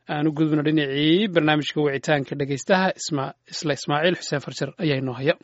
aan u gudubno dhinacii barnaamijka wicitaanka dhegaystaha isla ismaaciil xuseen farjar ayaa inoo haya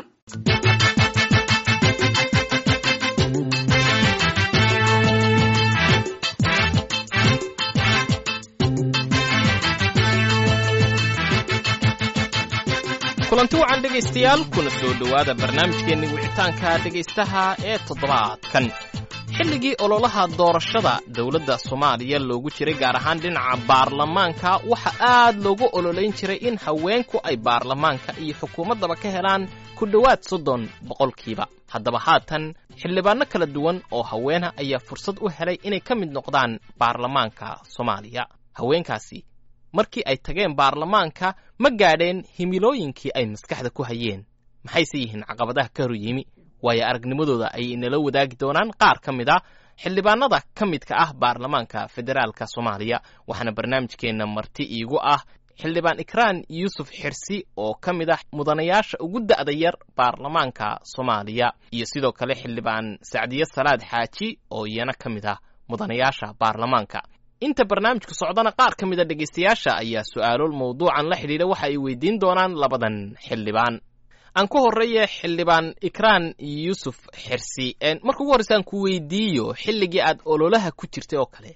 kulanti wacan dhegaystayaal kuna soo dhowaada barnaamijkeenni wicitaanka dhegaystaha ee toddobaadkan xilligii ololaha doorashada dowladda soomaaliya loogu jiray gaar ahaan dhinaca baarlamaanka waxa aad loogu ololayn jiray in haweenku ay baarlamaanka iyo xukuumaddaba ka helaan ku dhowaad soddon boqolkiiba haddaba haatan xildhibaanno kala duwan oo haweena ayaa fursad u helay inay ka mid noqdaan baarlamaanka soomaaliya haweenkaasi markii ay tageen baarlamaanka ma gaadheen himilooyinkii ay maskaxda ku hayeen maxayse yihiin caqabadaha ka hor yimi waayo aragnimadooda ayay inala wadaagi doonaan qaar ka mid a xildhibaanada ka midka ah baarlamaanka federaalka soomaaliya waxaana barnaamijkeenna marti iigu ah xildhibaan ikraan yuusuf xirsi oo ka mid ah mudanayaasha ugu da'da yar baarlamaanka soomaaliya iyo sidoo kale xildhibaan sacdiye salaad xaaji oo iyana ka mid ah mudanayaasha baarlamaanka inta barnaamijku socdana qaar ka mid a dhegaystayaasha ayaa su'aalo mawduucan la xidhiidha waxa ay weydiin doonaan labadan xildhibaan aan ku horreeye xildhibaan ikraan yuusuf xirsi marka ugu horreysa aan ku weydiiyo xilligii aad ololaha ku jirtay oo kale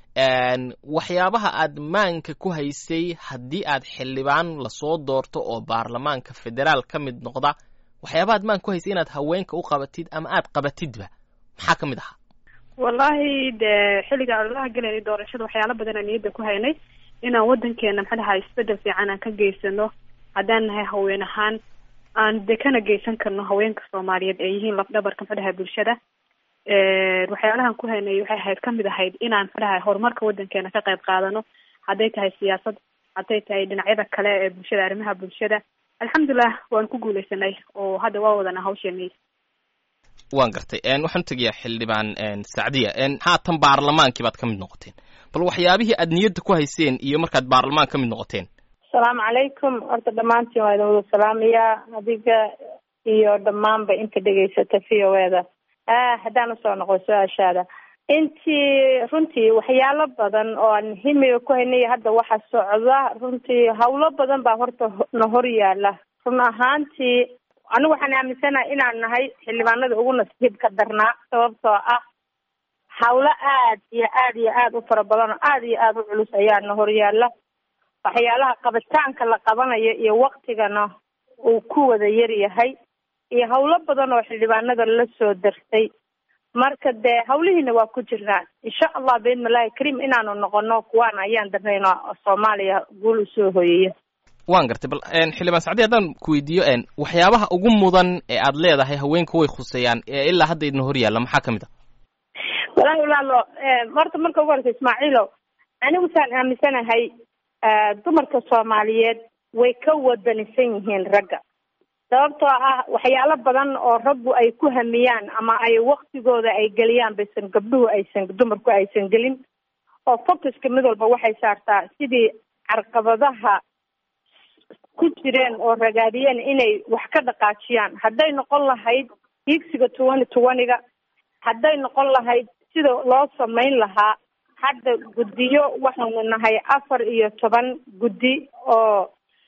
waxyaabaha aad maanka ku haysay haddii aad xildhibaan lasoo doorto oo baarlamaanka federaal ka mid noqda waxyaabaha aad maanka ku haysay inaad haweenka u qabatid ama aad qabatidba maxaa ka mid ahaa wallahi dee xilliga ololaha gelayna doorashada waxyaalo badan aan niyadda ku haynay inaan wadankeena maxaa dhahaa isbedel fiican aan ka geysano haddaan nahay haween ahaan aan de kana geysan karno haweenka soomaaliyeed ee yihiin lafdhabarka maxaa dhahay bulshada waxyaalahan ku haynay waxay ahayd kamid ahayd inaan maxaa dhahay horumarka wadankeena ka qayb qaadano hadday tahay siyaasad hadday tahay dhinacyada kale ee bulshada arrimaha bulshada alxamdulilah waan ku guuleysanay oo hadda waa wadana hawsheeni waan gartay waxaan tegayaa xildhibaan sacdiya haatan baarlamaankii baad ka mid noqoteen bal waxyaabihii aad niyadda ku hayseen iyo markaad baarlamaan ka mid noqoteen asalaamu calaykum horta dhammaantiin waa idin wada salaamayaa adiga iyo dhammaanba inta dhegaysata v o eda haddaan usoo noqo su-aashaada intii runtii waxyaalo badan oo aan himiga ku haynay hadda waxa socda runtii hawlo badan baa horta na hor yaala run ahaantii anigu waxaan aaminsanahay inaan nahay xildhibaanada ugu nasiibka darnaa sababtoo ah hawlo aad iyo aad iyo aad u fara badan oo aad iyo aad u culus ayaana horyaala waxyaalaha qabitaanka la qabanayo iyo waktigana uu ku wada yar yahay iyo hawlo badan oo xildhibaanada la soo dartay marka dee hawlihiina waa ku jirnaa insha allah biidnillahi kariim inaanu noqono kuwaan ayaan darnayno soomaaliya guul usoo hoyaya waan gartay bal xildhibaan sacdi haddaan ku weydiiyo waxyaabaha ugu mudan ee aad leedahay haweenka way khuseeyaan ee ilaa hadda idin hor yaalla maxaa ka mid a walahi walaalo horta marka ugu horeysa ismaaciilo anigu saan aaminsanahay dumarka soomaaliyeed way ka wadanisan yihiin ragga sababtoo ah waxyaalo badan oo raggu ay ku hamiyaan ama ay waktigooda ay geliyaan baysan gabdhuhu aysan dumarku aysan gelin oo focuska mid walba waxay saartaa sidii carqabadaha ku jireen oo ragaadiyeen inay wax ka dhaqaajiyaan hadday noqon lahayd hiigsiga twenty twenty-ga hadday noqon lahayd sida loo samayn lahaa hadda guddiyo waxaanu nahay afar iyo toban guddi oo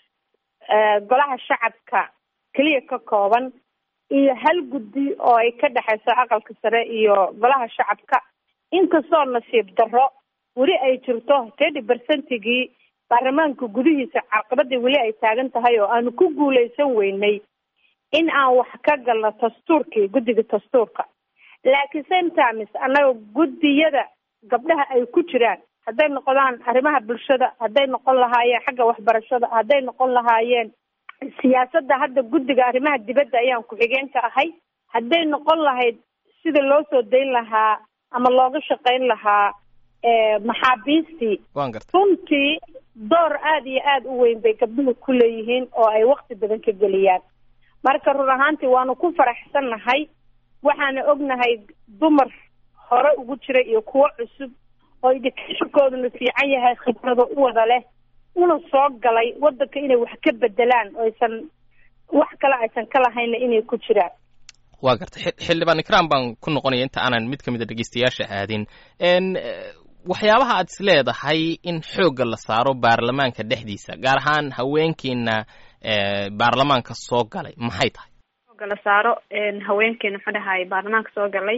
golaha shacabka keliya ka kooban iyo hal guddi oo ay ka dhexayso aqalka sare iyo golaha shacabka inkastoo nasiib darro weli ay jirto thirty percentigii baarlamaanka gudihiisa carqabadii weli ay taagan tahay oo aanu ku guuleysan weynay in aan wax ka galno dastuurkii guddiga dastuurka laakiin sometimes annaga guddiyada gabdhaha ay ku jiraan hadday noqdaan arrimaha bulshada hadday noqon lahaayeen xagga waxbarashada hadday noqon lahaayeen siyaasadda hadda guddiga arrimaha dibadda ayaan ku-xigeenka ahay hadday noqon lahayd sida loo soo dayn lahaa ama looga shaqayn lahaa maxaabiistii runtii door aada iyo aada u weyn bay gabdhuhu ku leeyihiin oo ay wakti badan ka geliyaan marka run ahaantii waanu ku faraxsannahay waxaana ognahay dumar hore ugu jira iyo kuwo cusub oo educationkooduna fiican yahay khibrado u wada leh una soo galay wadanka inay wax ka bedelaan oo aysan wax kale aysan ka lahayna inay ku jiraan waa gartay xildhibaan ikraan baan ku noqonaya inta aanan mid ka mid a dhegeystayaasha aadin waxyaabaha aad is leedahay in xoogga la saaro baarlamaanka dhexdiisa gaar ahaan haweenkiina baarlamaanka soo galay maxay tahay xoogga la saaro haweenkeena muxuu dhahay baarlamaanka soo galay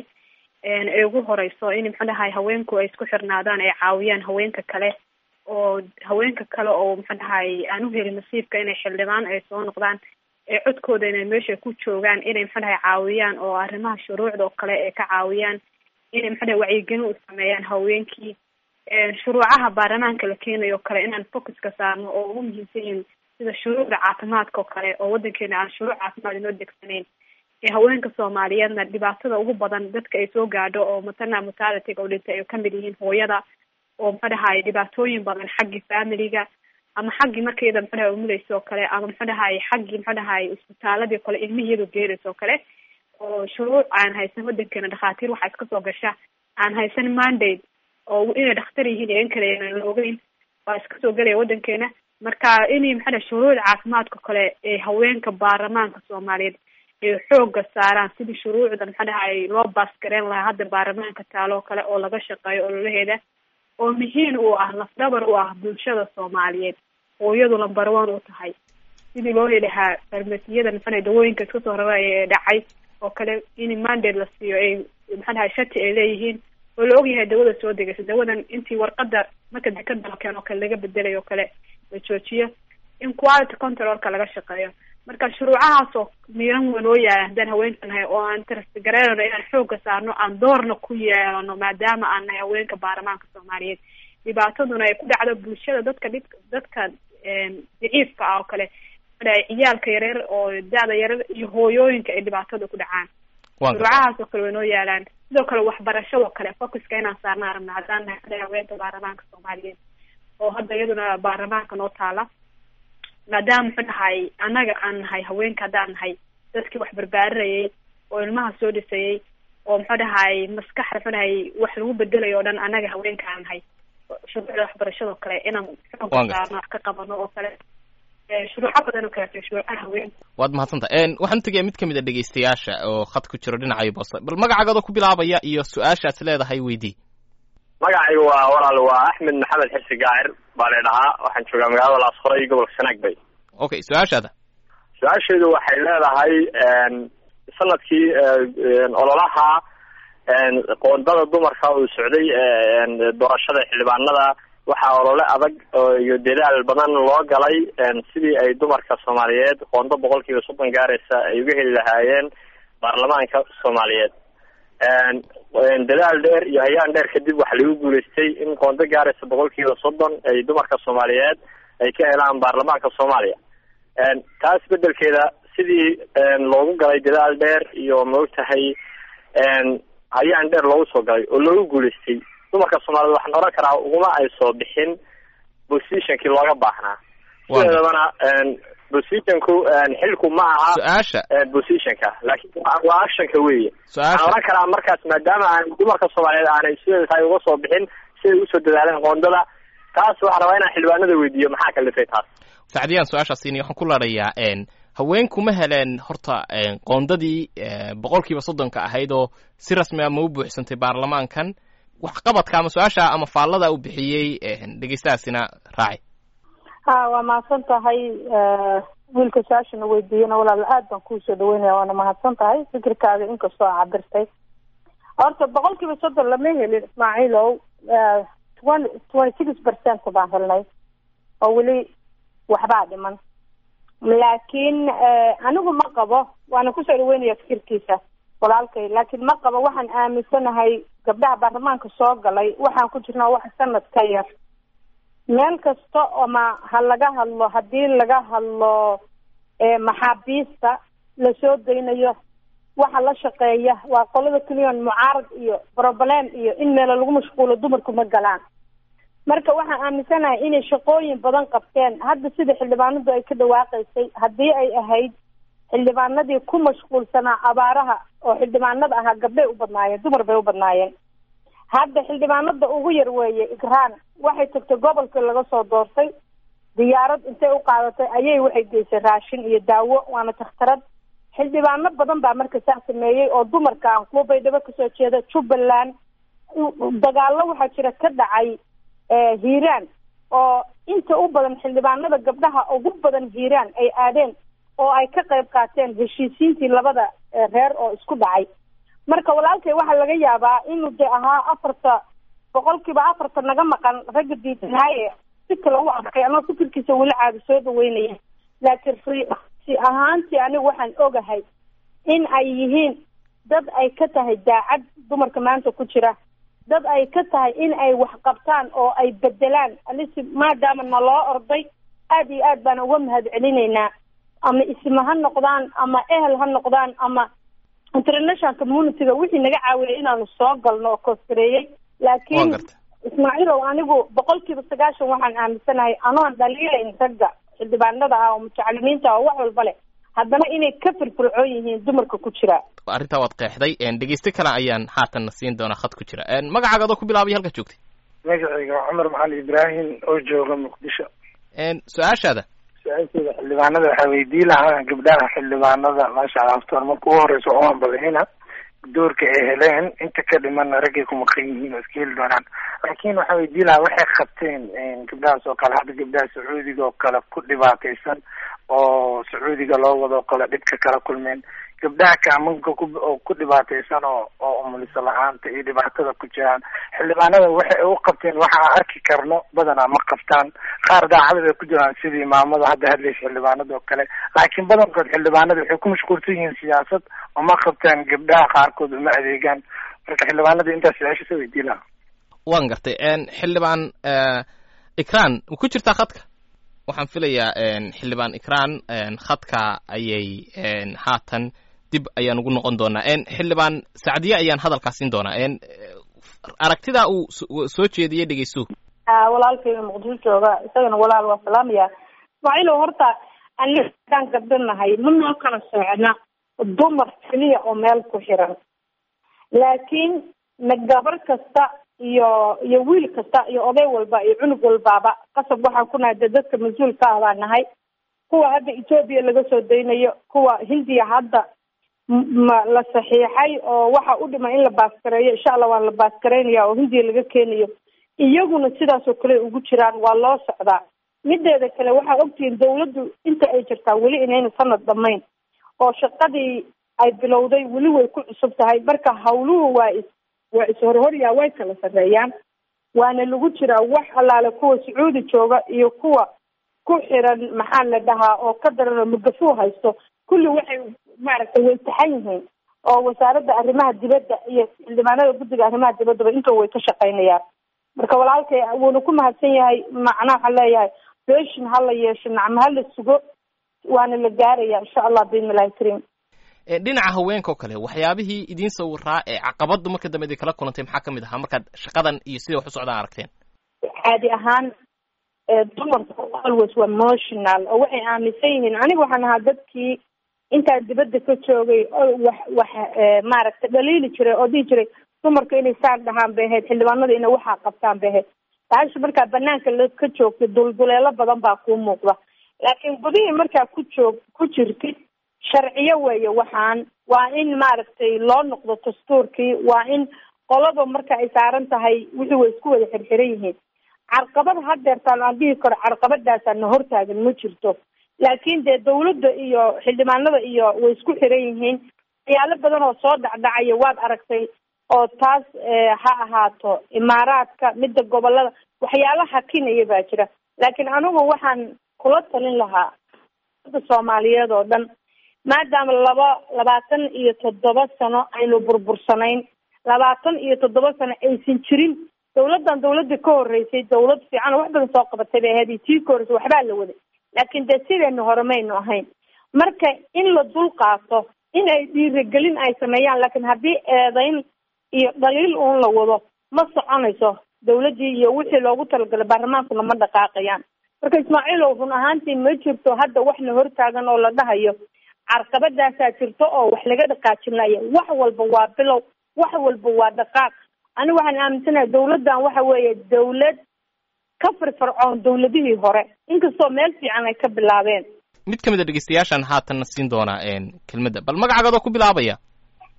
ee ugu horeyso in muxuu dhahay haweenku ay isku xirnaadaan ay caawiyaan haweenka kale oo haweenka kale oo muxuu dhahay aan u helin nasiibka inay xildhibaan ay soo noqdaan ee codkooda inay meesha ku joogaan inay muxuu dhahay caawiyaan oo arrimaha shuruucda oo kale ay ka caawiyaan inay muxuu dhahay wacyigelin u sameeyaan haweenkii shuruucaha baarlamaanka la keenayo kale inaan focuska saarno oo ugu muhiimsan yihiin sida shuruucda caafimaadka oo kale oo wadankeena aan shuruuc caafimaad inoo degsanayn ee haweenka soomaaliyeedna dhibaatada ugu badan dadka ay soo gaadho oo matana mutalityga oo dhintay ay kamid yihiin hooyada oo muxuu dhahay dhibaatooyin badan xaggii familiga ama xaggii markayada muxuu dhahay umuleysa oo kale ama muxuu dhahay xaggii muxuu dhahay isbitaaladii o kale ilmihii iyadoo geeraysa oo kale oo shuruuc aan haysan wadankeena dhakhaatiir waxaa iska soo gasha aan haysan mandate oo inay dhakhtar yihiin iyo in kale aan la ogeyn waa iska soo gelaya wadankeena marka inay maxaa dhahay shuruucda caafimaadka kale ee haweenka baarlamaanka soomaaliyeed ay xooga saaraan sidii shuruucda maxaa dhahay loo baasgareyn lahaa hadda baarlamaanka taalo kale oo laga shaqeeyo ololaheeda oo muhiim u ah lafdhabar u ah bulshada soomaaliyeed oo iyadu lambar one u tahay sidii loo heli lahaa farmasiyada maxaa dawooyinka iska soo raraya ee dhacay oo kale in mandate la siiyo ay maxaa dhahay shati ay leeyihiin oo la ogyahay dawada soo degaysa dawadan intii warqada marka dekada la keeno kale laga bedelayo o kale la joojiyo in quality controlka laga shaqeeyo marka shuruucahaas oo miiran weyn oo yaala haddaan haweenka nahay oo aan tarasgareynano inaan xooga saarno aan doorna ku yeelano maadaama aan nahay haweenka baarlamaanka soomaaliyeed dhibaataduna ay ku dhacdo bulshada dadka dhib dadka daciifka ah oo kale ciyaalka yareer oo da-da yareer iyo hooyooyinka ay dhibaatada ku dhacaan shuruucahaas oo kale way noo yaalaan sidoo kale waxbarashadoo kale focuska inaan saarna arabna haddaan nahay haweenka baarlamaanka soomaaliyeed oo hadda iyaduna baarlamaanka noo taala maadaama muxuu dhahay annaga aan nahay haweenka haddaan nahay dadkii wax barbaarinayay oo ilmaha soo dhisayay oo muxuu dhahay maskaxda muxuu dhahay wax lagu bedelayo o dhan annaga haweenka aan nahay shuruucda waxbarashadoo kale inaan xooga saarno wax ka qabano oo kale shuruuco badan oo kale shuruucaha haweenka waad mahadsanta waxaan tegaya mid kamid a dhegeystayaasha oo khad ku jiro dhinacayo boose bal magacaagoodoo ku bilaabaya iyo su-aashaas leedahay weydii magacaygu waa walaal waa axmed maxamed xirsi gaacir baa la dhahaa waxaan joogaa magaalada laasqoray gobolka sanaag bay okay su-aashaada su-aasheedu waxay leedahay sanadkii ololaha qoondada dumarka uu socday doorashada xildhibaanada waxaa olole adag iyo dadaal badan loo galay sidii ay dumarka soomaaliyeed qoondo boqol kiiba soddon gaaraysa ay uga heli lahaayeen baarlamaanka soomaaliyeed dadaal dheer iyo hayaan dheer kadib waxaa lagu guulaystay in qoondo gaaraysa boqol kiiba soddon ay dumarka soomaaliyeed ay ka helaan baarlamaanka soomaaliya taas bedelkeeda sidii loogu galay dadaal dheer iyo maogtahay hayaan dheer loogu soo galay oo loogu guulaystay dumarka soomaaliyed waxaan oran karaa uguma ay soo bixin positionkii looga baahnaa sideedabana positionku xilku ma aha su-aasha positionka laakiin waa actionka weeye waxaan oran karaa markaas maadaama aan dumarka soomaaliyeed aanay sideeda tahay uga soo bixin siday usoo dadaaleen qoondada taas waxaan rabaa inaan xildhibaanada weydiiyo maxaa kalifay taas sacdiyaan su-aashaasiini waxaan ku laadhayaa haweenku ma heleen horta qoondadii boqol kiiba soddonka ahayd oo si rasmi a ma u buuxsantay baarlamaankan waxqabadka ama su-aasha ama faallada u bixiyey dhegeystahaasina raaci ha waa mahadsan tahay wiilka su-aashana weydiiyana walaal aad baan kuusoo dhaweynaya waana mahadsan tahay fikirkaaga inkastoo a cabirtay horta boqol kiiba soddon lama helin ismaaciilow twenty twenty six percent baan helnay oo weli waxbaa dhiman laakiin anigu ma qabo waana kusoo dhaweynaya fikirkiisa walaalkay laakiin ma qabo waxaan aaminsanahay gabdhaha baarlamaanka soo galay waxaan ku jirnaa wax sanad ka yar meel kasta ama ha laga hadlo haddii laga hadlo maxaabiista lasoo daynayo waxa la shaqeeya waa qolada keliyon mucaarad iyo broblem iyo in meelo lagu mashquulo dumarku ma galaan marka waxaan aaminsanahay inay shaqooyin badan qabteen hadda sida xildhibaanadu ay ka dhawaaqaysay haddii ay ahayd xildhibaanadii ku mashquulsanaa abaaraha oo xildhibaanada ahaa gabdhay u badnaayeen dumar bay u badnaayeen hadda xildhibaanada ugu yar weeye igraan waxay tagtay gobolkii laga soo doortay diyaarad intay u qaadatay ayay waxay geysay raashin iyo daawo waana takhtarad xildhibaano badan baa marka saa sameeyey oo dumarka aan kuwa baydhabo kasoo jeeda jubbaland dagaallo waxaa jira ka dhacay hiiraan oo inta u badan xildhibaanada gabdhaha ugu badan hiiraan ay aadeen oo ay ka qayb qaateen heshiisiintii labada reer oo isku dhacay marka walaalkay waxaa laga yaabaa inuu de ahaa afarta boqolkiiba afarta naga maqan ragga diidnaaye si kale u arkay ama fikirkiisa weli caadi soo dhaweynaya laakiin rsi ahaantii anigu waxaan ogahay in ay yihiin dad ay ka tahay daacad dumarka maanta ku jira dad ay ka tahay in ay wax qabtaan oo ay bedelaan alisi maadaama naloo orday aad iyo aad baan uga mahad celinaynaa ama isma ha noqdaan ama ehel ha noqdaan ama international communityga wixii naga caawiyay inaanu soo galno oo kooskareeyey laakiin ismaaciilow anigu boqolkiiba sagaashan waxaan aaminsanahay anoon dhaliilayn ragga xildhibaanada ah oo mutacalimiinta ah oo wax walba leh haddana inay ka firfircoon yihiin dumarka ku jira arrintaa waad qeexday dhegeyste kale ayaan haatanna siin doonaa khad ku jira magacaaga adoo ku bilaabay halka joogtay magacayga waa cumar maxamed ibraahim oo jooga muqdisho su-aashaada su-aasheeda xildhibaanada waxaa weydii lahaa gabdhaha xildhibaanada maasha allah aftoor marka ugu horeysa oo ambadixina doorka ay heleen inta ka dhimana raggay ku maqan yihiin oo iska heli doonaan laakiin waxaa weydii lahaa waxay qabteen gabdhahaas oo kale hadda gabdhaha sacuudiga oo kale ku dhibaataysan oo sacuudiga loo wado kale dhibka kala kulmeen gabdhaha kaamanka ku oo ku dhibaataysan oo oo umuliso la-aanta iyo dhibaatada ku jiraan xildhibaanada waxay u qabteen waxa aan arki karno badanaa ma qabtaan qaar daacada bay ku jiraan sidii maamada hadda hadlaysa xildhibaanada oo kale laakiin badankood xildhibaanada waxay ku mashquulsan yihiin siyaasad oo ma qabtaan gabdhaha qaarkood uma adeegaan marka xildhibaanada intaas su-aasha soo weydii lahaa waan gartay xildhibaan ikran ma ku jirtaa khadka waxaan filayaa xildhibaan ikran khadka ayay haatan dib ayaan ugu noqon doonaa xildhibaan sacdiye ayaan hadalkaa siin doonaa aragtidaa uu soo jeediyey dhegeyso walaalkayga muqdisho jooga isagana walaal waa salaamaya ismaaciilow horta aniga hadaan gabdhanahay ma noo kala socna dumar keliya oo meel ku xiran laakiin na gabar kasta iyo iyo wiil kasta iyo oday walba iyo cunug walbaaba qasab waxaan ku nahay de dadka mas-uulka ah baa nahay kuwa hadda etoobiya laga soo daynayo kuwa hindiya hadda ma la saxiixay oo waxa u dhima in la baaskareeyo insha allah waan la baaskareynaya oo hindiya laga keenayo iyaguna sidaas oo kale ugu jiraan waa loo socdaa mideeda kale waxaa ogtihiin dawladdu inta ay jirtaa weli inayna sanad dhamayn oo shaqadii ay bilowday weli way ku cusub tahay marka hawluhu waa is waa is-horhoryaa way kala sarreeyaan waana lagu jiraa wax allaale kuwa sacuudi jooga iyo kuwa ku xiran maxaa la dhahaa oo ka daran oo mugafuu haysto kulli waxay maaragtay way taxan yihiin oo wasaaradda arrimaha dibadda iyo xildhibaanada guddiga arrimaha dibaddaba inta way ka shaqaynayaan marka walaalkay wuuna ku mahadsan yahay macnaha waxaan leeyahay beeshin ha la yeesho nacmo ha la sugo waana la gaaraya insha allah biidnillahi kariim dhinaca haweenka oo kale waxyaabihii idiin sawiraa ee caqabadu marka dambe idin kala kulantay maxaa kamid ahaa markaad shaqadan iyo sida wax u socdaan aragteen caadi ahaan dumarka always waa emotional oo waxay aaminsan yihiin aniga waxaan ahaa dadkii intaa dibadda ka joogay oo wax wax maaragtay dhaliili jiray oo dhihi jiray dumarka inay saan dhahaan bay ahayd xildhibaanada inay waxaa qabtaan bay ahayd taasha markaa banaanka la ka joogtay dulduleelo badan baa kuu muuqda laakiin gudihii markaa ku joog ku jirtid sharciyo weeye waxaan waa in maaragtay loo noqdo dastuurkii waa in qolaba marka ay saaran tahay wixii way isku wada xirxiran yihiin carqabad hadeertaan aan dhihi karo carqabadaasaan na hortaagan ma jirto laakiin dee dawladda iyo xildhibaanada iyo way isku xiran yihiin waxyaalo badan oo soo dhacdhacaya waad aragtay oo taas ha ahaato imaaraadka midda gobolada waxyaalo hakinaya baa jira laakiin anigu waxaan kula talin lahaa da soomaaliyeed oo dhan maadaama laba labaatan iyo toddoba sano aynu burbursanayn labaatan iyo toddoba sano aysan jirin dawladdan dawladda ka horreysay dawlad fiican oo wax badan soo qabatay bay ahayd iyo tii ka horreysay waxbaa la waday laakiin dee sideena hore maynu ahayn marka in la dul qaato in ay dhiirigelin ay sameeyaan laakiin haddii eedayn iyo dhaliil uun la wado ma soconayso dawladdii iyo wixii loogu talagalay baarlamaankuna ma dhaqaaqayaan marka ismaaciilow run ahaantii ma jirto hadda waxna hortaagan oo la dhahayo carqabadaasaa jirto oo wax laga dhaqaajinaya wax walba waa bilow wax walba waa dhaqaaq ani waxaan aaminsanahay dawladdan waxa weeye dawlad ka firfircoon dawladihii hore inkastoo meel fiican ay ka bilaabeen mid ka mid a dhegeystayaashaan haatanna siin doonaa kelmadda bal magacaagadoo ku bilaabaya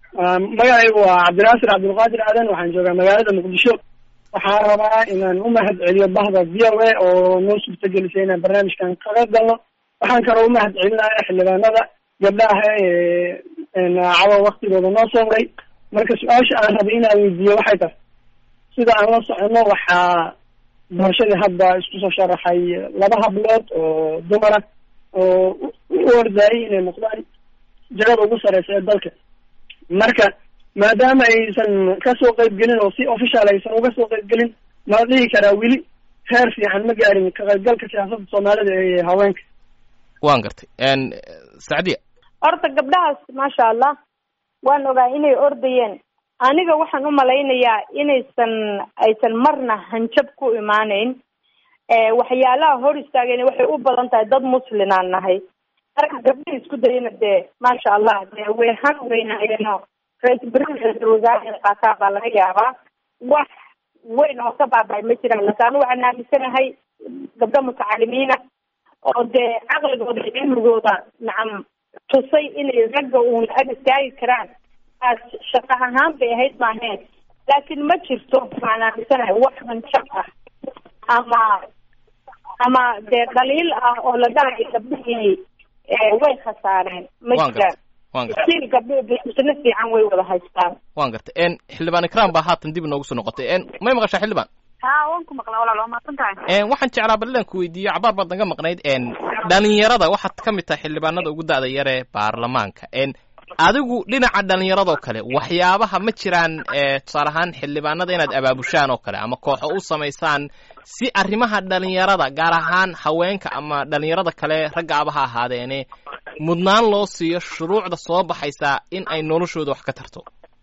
magacaygu waa cabdinaasir cabdulqaadir aadan waxaan joogaa magaalada muqdisho waxaan rabaa inaan u mahad celiyo bahda v o a oo noo suurtagelisay inaan barnaamijkan kaga galno waxaan kaloo u mahad celinaya xildhibaanada gabdhaha ee cawa waktigooda noo soo maray marka su-aasha aan rabay inaan weydiiyo waxay tahay sida aan la socono waxaa doorashadii hadda isku soo sharaxay laba hablood oo dumara oo u ordaayay inay noqdaan jagada ugu sareysa ee dalka marka maadaama aysan kasoo qaybgelin oo si official aysan uga soo qaybgelin ma dhihi karaa weli heer fiican ma gaarin ka qaybgalka siyaasadda soomaalida ee haweenka waan gartay sacdiya horta gabdhahaas maasha allah waan ogaa inay ordayeen aniga waxaan u malaynayaa inaysan aysan marna hanjab ku imaaneyn waxyaalaha hor istaageen waxay u badan tahay dad muslinaan nahay marka gabdhaha isku dayana dee maasha allah dee way han weynaayeenoo ra-isul bariil ra-isul wasaare inay qaataan baa laga yaabaa wax weyn oo ka baabay ma jiraan laakin anu waxaan aaminsanahay gabdho mutacalimiina oo dee caqligooda iyo cilmigooda nacam tusay inay ragga uun ag istaagi karaan aas shaqo ahaan bay ahayd maaheen laakiin ma jirto waxaan aaminsanahay wax hanjab ah ama ama dee dhaliil ah oo la dhahayo gabdhihii way khasaareen ma jiraan stiil gabdhihi bisna fiican way wada haystaan waan gartay xildhibaan ikram baa haatan dib inoogu soo noqotay may maqashaa xildhibaan ha waan ku maqlaa walaal waa mahadsan tahay waxaan jeclaa bal inaan ku weydiiyo cabaar baad naga maqnayd dhalinyarada waxaad ka mid tahay xildhibaanada ugu da'da yar ee baarlamaanka adigu dhinaca dhalinyaradoo kale waxyaabaha ma jiraan tusaale ahaan xildhibaanada inaad abaabushaan oo kale ama kooxo u samaysaan si arrimaha dhalinyarada gaar ahaan haweenka ama dhalinyarada kale raggaaba ha ahaadeene mudnaan loo siiyo shuruucda soo baxaysa in ay noloshooda wax ka tarto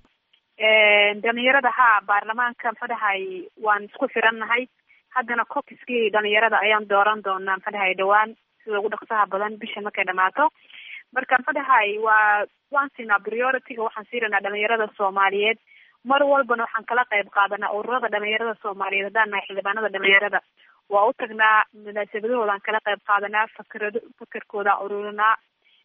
dhalinyarada ha baarlamaanka muxuu dhahay waan isku xirannahay haddana cokiskii dhalinyarada ayaan dooran doonaa muxuu dhahay dhawaan sida ugu dhaqsaha badan bisha markay dhamaato marka muxuu dhahay waa waan siinaa priority-ga waxaan siiranaa dhalinyarada soomaaliyeed mar walbana waxaan kala qayb qaadanaa ururada dhalinyarada soomaaliyeed haddaan nahay xildhibaanada dhalinyarada waa u tagnaa munaasabadahoodaan kala qayb qaadanaa fakerado fakerkooda ururinaa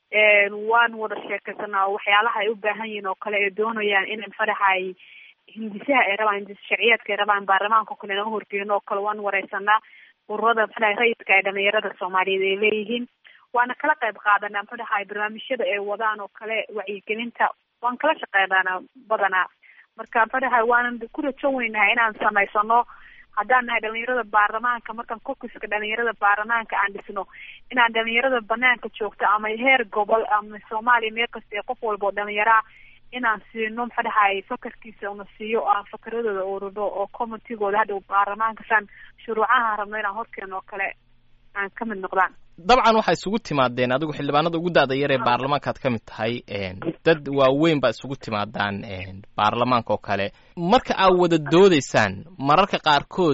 waan wada sheekaysanaa oo waxyaalaha ay u baahan yihiin oo kale ay doonayaan inay muxuu dhahay hindisaha ay rabaan hindis sharciyaadka ay rabaan baarlamaanka o kale inaga horgeeno oo kale waan wareysanaa ururada muxuu dhahay rayidka ay dhalinyarada soomaaliyeed ay leeyihiin waana kala qayb qaadanaa muxuu dhahay barnaamijyada ay wadaan oo kale wacyigelinta waan kala shaqeynaana badanaa marka muxuu dhahay waanan ku rajo weynahay inaan samaysano haddaan nahay dhalinyarada baarlamaanka markaan kokiska dhalinyarada baarlamaanka aan dhisno inaan dhalinyarada banaanka joogto ama heer gobol ama soomaaliya meel kasta ee qof walba oo dhalinyaraa inaan siino maxaa dhahay fakarkiisa una siiyo aan fakaradooda ururo oo commitygooda hadhow baarlamaanka saan shuruucaha rabno inaan horkeeno oo kale aan ka mid noqdaan dabcan waxaa isugu timaadeen adigu xildhibaanada ugu da'da yar ee baarlamaankaad ka mid tahay dad waaweyn baa isugu timaadaan baarlamaanka oo kale marka aad wada doodaysaan mararka qaarkood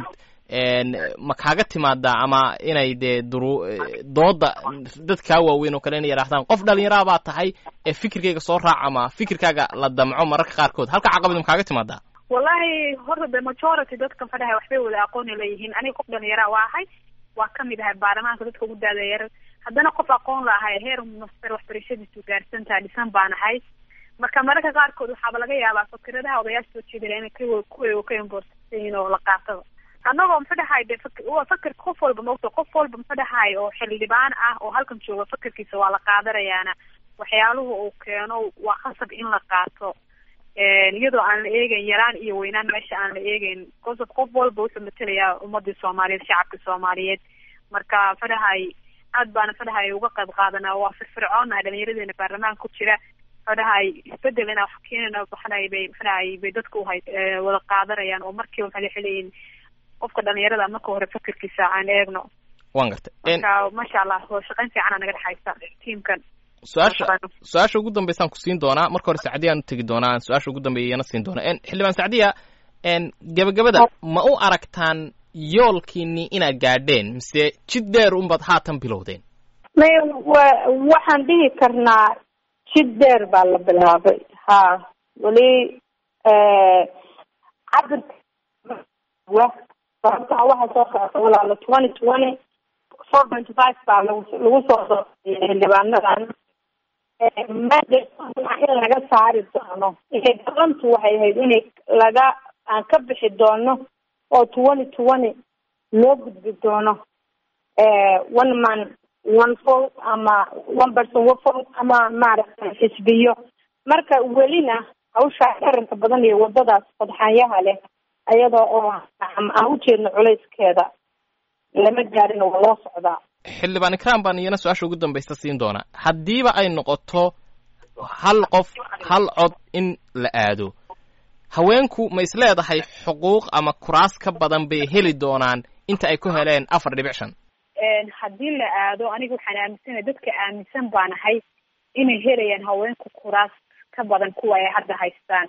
ma kaaga timaadaa ama inay dee duru dooda dadkaa waaweyn oo kale inay yidhaahdaan qof dhalinyaraa baa tahay ee fikirkayga soo raac ama fikirkaaga la damco mararka qaarkood halka caqabad ma kaaga timaadaa wallahi horta de majority dadka maxaa dhahay waxbay wada aqooni leeyihiin aniga qof dhalinyaraa waa ahay waa kamid ahay baarlamaanka dadka ugu daadayar haddana qof aqoon la ahay heer master waxbarashadiisu gaarsantaha dhisan baan ahay marka mararka qaarkood waxaaba laga yaabaa fakradaha odayaasha soo jeedala inay kuwa ka imborsan yihiin oo la qaataba annagoo muxuu dhahay de waa fakerka qof walba maogta qof walba muxuu dhahay oo xildhibaan ah oo halkan jooga fakerkiisa waa la qaadanayaana waxyaaluhu uu keeno waa khasab in la qaato iyadoo aan la eegeyn yaraan iyo weynaan meesha aan la eegeyn because of qof walba wuxuu matelayaa ummadii soomaaliyeed shacabka soomaaliyeed marka fadhahay aad baana fadhahay uga qayb qaadanaa waa firfircoonnahay dhalinyaradeena baarlamaanka ku jira fadhahay isbedel inaa wax keenana waxahay bay fadhahay bay dadka uhay wada qaadanayaan oo markiiba maxay xeleyiin qofka dhalinyarada marka hore fakerkiisa aan eegno wan gartay marka maasha allah waa shaqayn fiicana naga dhexaysa tiamkan su-aasha su-aasha ugu dambeysaan ku siin doonaa marka hore sacdiya aan u tegi doonaa su-aasha ugu dambeeya iyana siin doonaa xildhibaan sacdiya gabagabada ma u aragtaan yoolkiini inaad gaadheen mise jid dheer unbaad haatan bilowdeen may wa waxaan dhihi karnaa jid dheer baa la bilaabay ha weli cabirka sababtaa waxaa soo socota walaalo twenty twenty four twenty five baa lagu lagu soo doortay xildhibaanadan maadama in laga saari doono inay galantu waxay ahayd inay laga aan ka bixi doono oo twenty twenty loo gudbi doono one man one vote ama one person one vote ama maaragtay xisbiyo marka welina hawshaa qaranka badan iyo wadadaas fadxaanyaha leh ayada oo aan ujeedno culayskeeda lama gaarin waa loo socdaa xildhibaan ikraan baan iyana su-aasha ugu dambaysta siin doonaa haddiiba ay noqoto hal qof hal cod in la aado haweenku ma is leedahay xuquuq ama kuraas ka badan bay heli doonaan inta ay ku heleen afar dhibic shan haddii la aado aniga waxaan aaminsanahay dadka aaminsan baan ahay inay helayaan haweenku kuraas ka badan kuwa ay hadda haystaan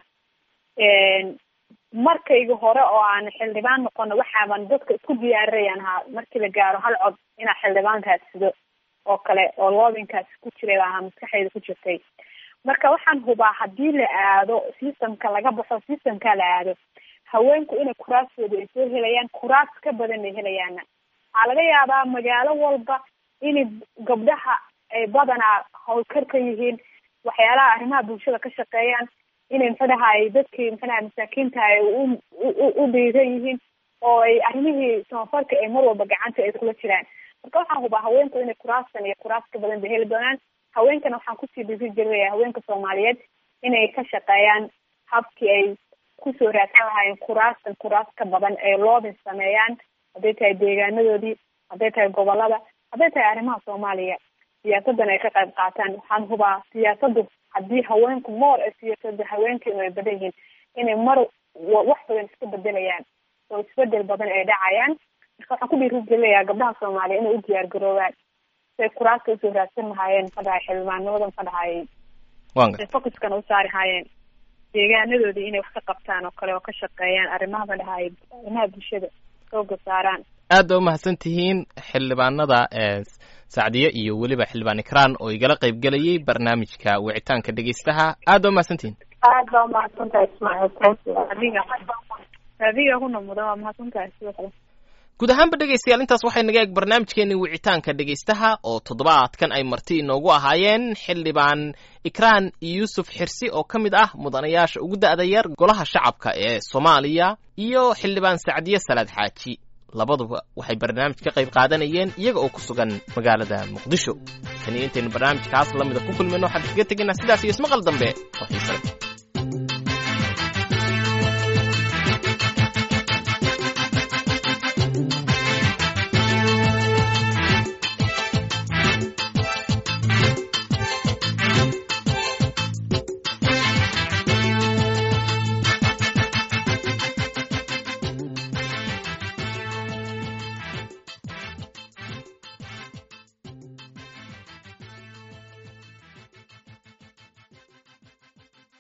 markayga hore oo aan xildhibaan noqono waxaaban dadka isku diyaarinayan ahaa markii la gaaro hal cod inaa xildhibaan raadsado oo kale oo loobinkaasi ku jiray baa maskaxdayda ku jirtay marka waxaan hubaa haddii la aado systemka laga baxo systemka la aado haweenku inay kuraastooda ay soo helayaan kuraas ka badan ay helayaana waxaa laga yaabaa magaalo walba inay gabdhaha ay badanaa howlkar ka yihiin waxyaalaha arrimaha bulshada ka shaqeeyaan inay maxadahay dadkii maxadaha masaakiinta ay u u dhiiran yihiin oo ay arrimihii samafalka ee mar walba gacanta ay kula jiraan marka waxaan hubaa haweenku inay kuraastan iyo kuraas ka badan bay heli doonaan haweenkana waxaan kusii dhiri jirinaya haweenka soomaaliyeed inay ka shaqeeyaan habkii ay kusoo raadsan lahaayeen kuraastan kuraas ka badan ay loobin sameeyaan hadday tahay deegaanadoodii hadday tahay gobolada hadday tahay arrimaha soomaaliya siyaasadan ay ka qayb qaataan waxaan hubaa siyaasadu haddii haweenku moor ee siyaasada haweenkeenu ay badan yihiin inay mar wax badan iska bedelayaan oo isbedel badan ay dhacayaan marka waxaan ku dhiirigelinayaa gabdhaha soomaaliya inay u diyaar garoobaan siay kuraaska usoo raadsan lahaayeen maxaa dhahay xildhibaanimada maxaa dhahay focuskana u saari haayeen deegaanadoodii inay wax ka qabtaan oo kale oo ka shaqeeyaan arrimaha ma dhahay arrimaha bulshada xooga saaraan aad baa umahadsan tihiin xildhibaanada sacdiye iyo weliba xildhibaan ikraan oo igala qayb gelayay barnaamijka wicitaanka dhegeystaha aad baa umahadsantihiin aad baa umahadsantahay ismaaciil adiga adiga kuna mudan waa mahadsantahay sidoo kale guud ahaanba dhegaystayaal intaas waxay naga eeg barnaamijkeeni wicitaanka dhegaystaha oo toddobaadkan ay marti inoogu ahaayeen xildhibaan ikraan yuusuf xirsi oo ka mid ah mudanayaasha ugu da'da yar golaha shacabka ee soomaaliya iyo xildhibaan sacdiye salaad xaaji labaduba waxay barnaamij ka qayb qaadanayeen iyaga oo ku sugan magaalada muqdisho taniyo intaynu barnaamijkaas lamida ku kulmayno waxaan kaga tegaynaa sidaas iyo ismaqal dambe oo xiise leh